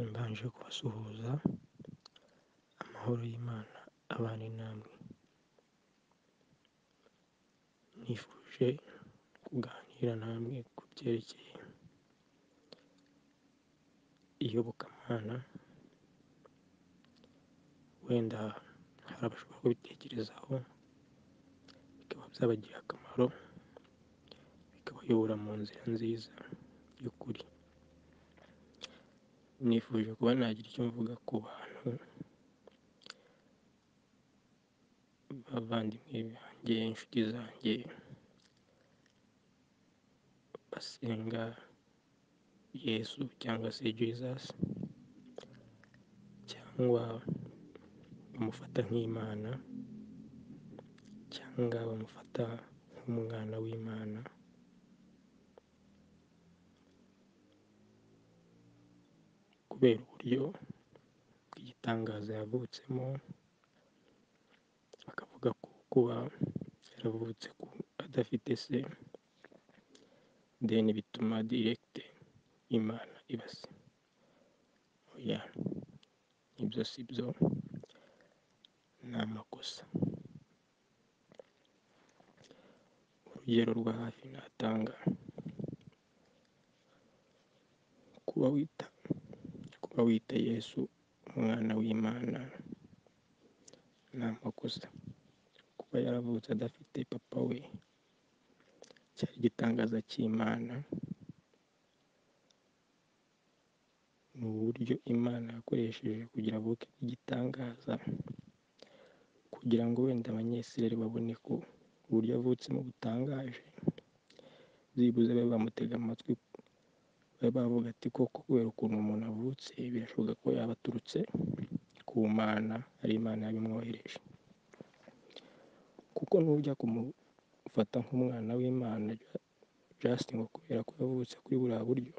mbanje kubasuhuza, amahoro y'Imana abane namwe, nifuje kuganira namwe ku byerekeye iyobokamana, wenda hari abashobora kubitekerezaho bikaba byabagirira akamaro, bikabayobora mu nzira nziza y'ukuri, nifuje kuba nagira icyo mvuga ku bantu b'abavandimwe banjye, inshuti zanjye basenga Yesu cyangwa se Jesus cyangwa bamufata nk'Imana cyangwa bamufata nk'umwana w'Imana, kubera uburyo bw'igitangaza yavutsemo, bakavuga ko kuba yaravutse adafite se, deni bituma direct Imana iba se, oya ibyo si byo, ni amakosa. Urugero rwa hafi natanga, kuba wita kuba wita Yesu umwana w'Imana ni amakosa, kuba yaravutse adafite papa we cyari igitangaza cy'Imana, ni uburyo Imana yakoresheje kugira avuke igitangaza, kugira ngo wenda abanyesirayeli babone ko uburyo avutsemo butangaje, byibuze babe bamutega amatwi, babe bavuga ati koko kubera ukuntu umuntu avutse birashoboka ko yaba aturutse ku Mana, ari Imana yabimwohereje, kuko nujya kumufata nk'umwana w'Imana just ngo kubera ko yavutse kuri buriya buryo,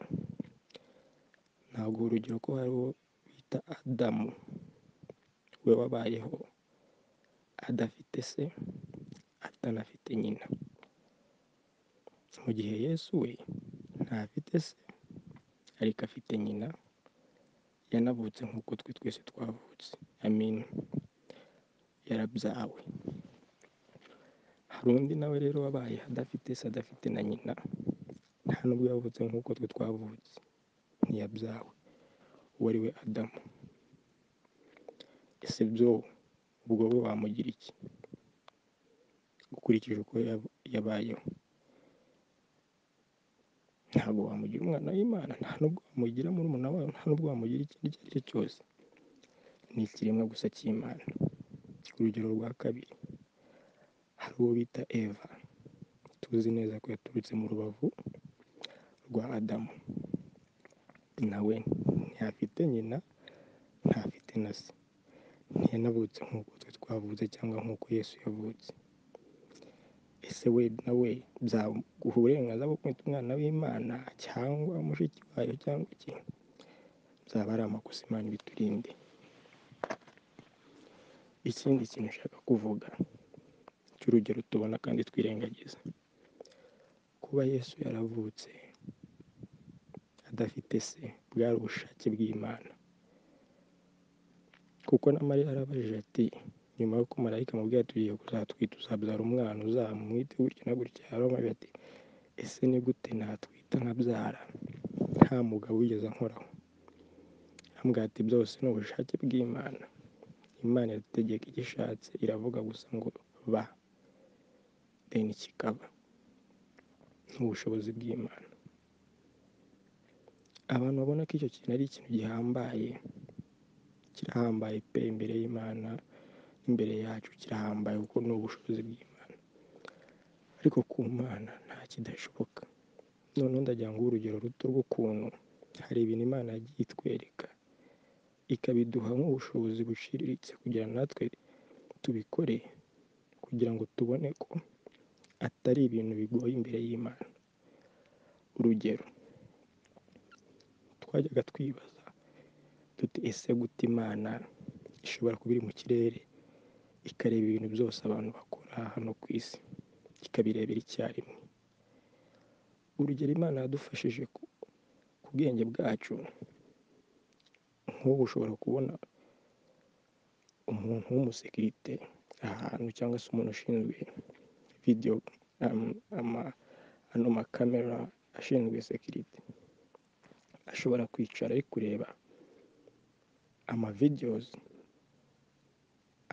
ntabwo urugero ko hari uwo bita Adamu we wabayeho adafite se, atanafite nyina, mu gihe Yesu we ntafite se ariko afite nyina, yanavutse nk'uko twe twese twavutse, amen, yarabyawe, hari undi nawe rero wabaye adafite se, adafite na nyina, nta nubwo yavutse nk'uko twe twavutse, ntiyabyawe, uwo ari we Adamu, ese byo ubwo we wamugira iki ukurikije uko yabayeho? Ntabwo wamugira umwana w'Imana, nta nubwo wamugira murumuna wayo, nta nubwo wamugira ikindi icyo ari cyo cyose, ni ikiremwa gusa cy'Imana. Urugero rwa kabiri, hari uwo bita Eva, tuzi neza ko yaturutse mu rubavu rwa Adamu, nawe ntiyafite nyina, ntafite na se, ntiyanavutse nk'uko twe twavutse cyangwa nk'uko Yesu yavutse, ese we na we byaguha uburenganzira bwo kumwita umwana w'Imana cyangwa mushiki wayo cyangwa iki? Byaba ari amakosa, Imana ibiturinde. Ikindi kintu ushaka kuvuga cy'urugero tubona kandi twirengagiza, kuba Yesu yaravutse adafite se bwari ubushake bw'Imana, kuko na Mariya yarabajije ati nyuma y'uko marayika amubwira ati ugiye kuzatwita uzabyara umwana uzamwite gutya na gutya, yaramubwira ati ese ni gute natwita nkabyara nta mugabo wigeze ankoraho? Arambwira ati byose ni ubushake bw'Imana, Imana irategeka icyo ishatse iravuga gusa ngo ba, deni kikaba, ni ubushobozi bw'Imana. Abantu babona ko icyo kintu ari ikintu gihambaye, kirahambaye pe imbere y'Imana imbere yacu kirahambaye kuko ni ubushobozi bw'Imana, ariko ku Mana nta kidashoboka. Noneho ndagira ngo urugero ruto rw'ukuntu hari ibintu Imana yagiye itwereka ikabiduha nk'ubushobozi buciriritse kugira natwe tubikore, kugira ngo tubone ko atari ibintu bigoye imbere y'Imana. Urugero twajyaga twibaza tuti ese gute Imana ishobora kuba iri mu kirere ikareba ibintu byose abantu bakora hano ku isi ikabirebera icyarimwe. Urugero Imana yadufashije ku bwenge bwacu nk'ubu ushobora kubona umuntu w'umusekirite ahantu cyangwa se umuntu ushinzwe video um, ama ano makamera ashinzwe sekirite ashobora kwicara ari kureba amavideos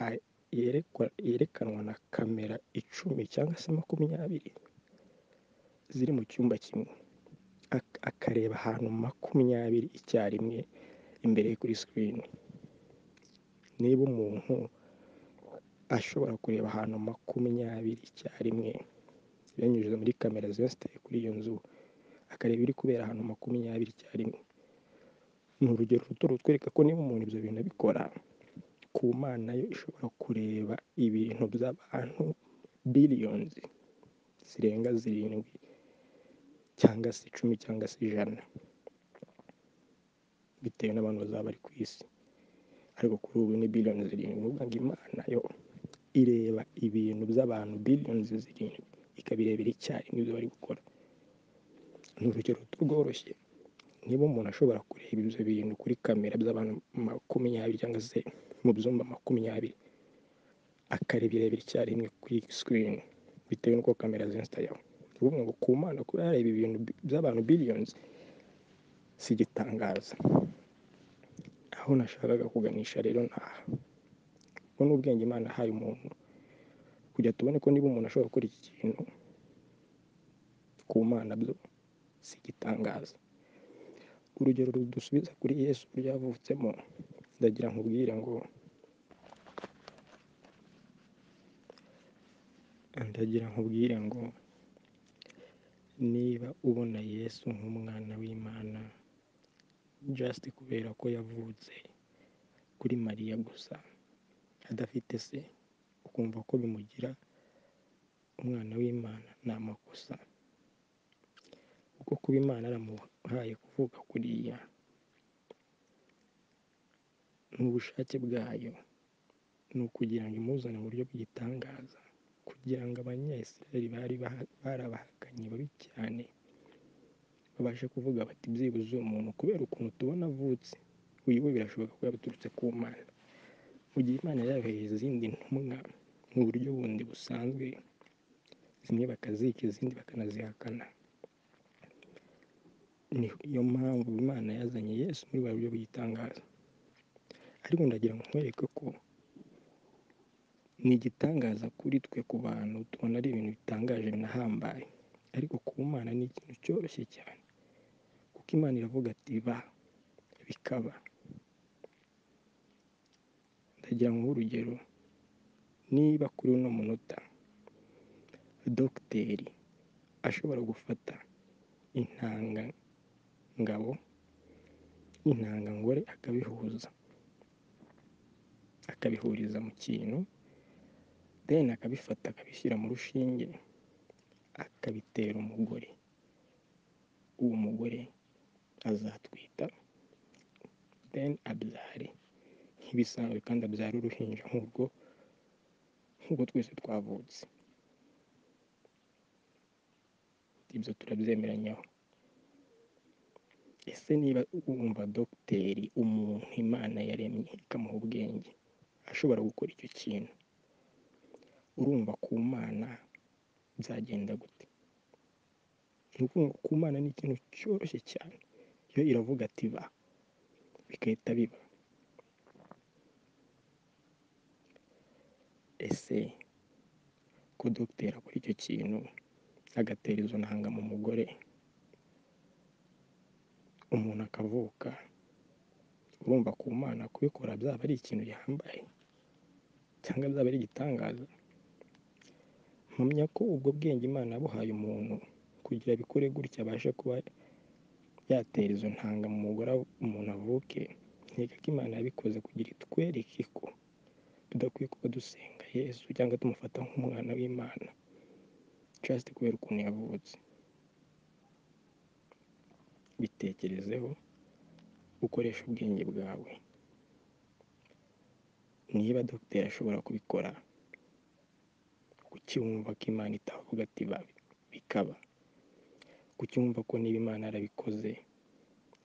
a- yerekwa- yerekanwa na kamera icumi cyangwa se makumyabiri ziri mu cyumba kimwe Ak- akareba ahantu makumyabiri icyarimwe imbere ye kuri screen niba umuntu ashobora kureba ahantu makumyabiri icyarimwe binyujije muri kamera ziba ziteye kuri iyo nzu akareba ibiri kubera ahantu makumyabiri icyarimwe ni urugero ruto rutwereka ko niba umuntu ibyo bintu abikora ku mana yo ishobora kureba ibintu by'abantu biliyoni zirenga zirindwi cyangwa se icumi cyangwa se ijana bitewe n'abantu bazaba bari ku isi ariko kuri ubu ni biliyoni zirindwi ni ukuvuga ngo imana yo ireba ibintu by'abantu biliyoni zirindwi ikabirebera icyarimwe ibyo bari gukora ni urugero ruto rworoshye niba umuntu ashobora kureba ibyo bintu kuri kamera by'abantu makumyabiri cyangwa se mu byumba makumyabiri akareba irebera icyarimwe kuri sikirini bitewe n'uko kamera zinsitayeho ni ukuvuga ngo ku mana kuba yareba ibintu bi- by'abantu biliyoni si igitangaza aho nashakaga kuganisha rero ni aha ubu ni ubwenge imana yahaye umuntu kugira tubone ko niba umuntu ashobora gukora iki kintu ku mana byo si igitangaza urugero rudusubiza kuri yesu uburyo yavutsemo ndagira nkubwire ngo ndagira nkubwire ngo niba ubona yesu nk'umwana w'imana just kubera ko yavutse kuri mariya gusa adafite se ukumva ko bimugira umwana w'imana ni amakosa kuko kuba imana yaramuhaye kuvuka kuriya ni ubushake bwayo ni ukugira ngo imuzane mu buryo bw'igitangaza kugira ngo abanyayisiraheli bari baha- barabahakanye babi cyane babashe kuvuga bati byibuze uwo muntu kubera ukuntu tubona avutse uyu we birashoboka ko yabiturutse ku mana mu gihe imana yayohereye izindi ntumwa mu buryo bundi busanzwe zimwe bakazika izindi bakanazihakana niyo mpamvu imana yazanye yesu muri buriya buryo bw'igitangaza ariko ndagira ngo nkwereke ko ni igitangaza kuri twe ku bantu tubona ari ibintu bitangaje binahambaye ariko ku mana ni ikintu cyoroshye cyane kuko imana iravuga ati ba bikaba ndagira ngo urugero niba kuri uno munota dogiteri ashobora gufata intanga ngabo intangangore akabihuza akabihuriza mu kintu deni akabifata akabishyira mu rushinge akabitera umugore uwo mugore azatwita deni abyare nk'ibisanzwe kandi abyara uruhinja nk'urwo nk'uko twese twavutse ibyo turabyemeranyaho ese niba wumva dogiteri umuntu imana yaremye ikamuha ubwenge ashobora gukora icyo kintu urumva ku mana byagenda gute ni ukuvuga ngo ku mana ni ikintu cyoroshye cyane yo iravuga ati ba bigahita biba ese ko dogiteri akora icyo kintu agatera izo ntanga mu mugore umuntu akavuka urumva ku mana kubikora byaba ari ikintu yambaye cyangwa byaba ari igitangaza mpamya ko ubwo bwenge imana yabuhaye umuntu kugira abikore gutya abashe kuba yatera izo ntanga mu mugore av- umuntu avuke nkeka ko imana yabikoze kugira itwereke ko tudakwiye kuba dusenga yesu cyangwa tumufata nk'umwana w'imana just kubera ukuntu yavutse bitekerezeho ukoresha ubwenge bwawe niba dogiteri ashobora kubikora kucyumva ko imana itavuga ati ba bikaba kucyumva ko niba imana yarabikoze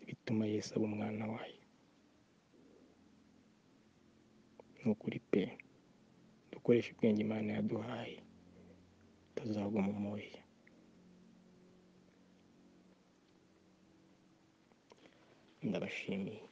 bituma yesu aba umwana wayo ni ukuri pe dukoreshe ubwenge imana yaduhaye tutazagwa mu moya ndabashimiye